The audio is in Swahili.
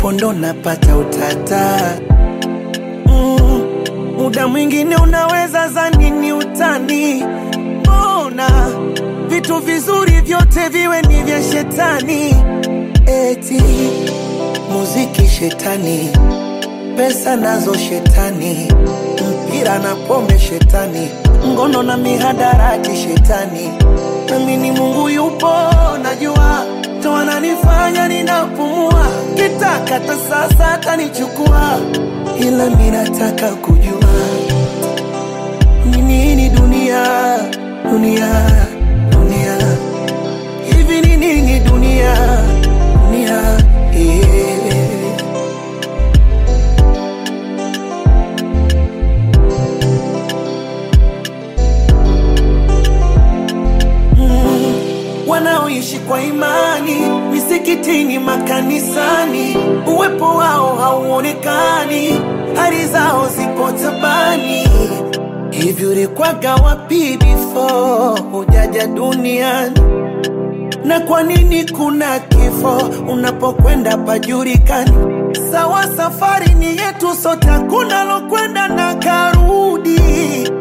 pondo napata utata mm, muda mwingine unaweza zani ni utani mbona vitu vizuri vyote viwe ni vya shetani eti muziki shetani pesa nazo shetani mpira na pombe shetani ngono na mihadarati shetani nami ni mungu yupo najua ndo ananifanya ninapumua kitakata sasa atanichukua ila minataka kujua ni nini dunia dunia dunia hivi ni nini dunia dunia yeah. Mm, wanaoishi kwa imani misikitini, makanisani, uwepo wao hauonekani, hali zao zipo tabani. Hivi ulikwaga wapi before hujaja duniani? na kwa nini kuna kifo unapokwenda pajulikani? Sawa, safari ni yetu sote, hakuna lokwenda na karu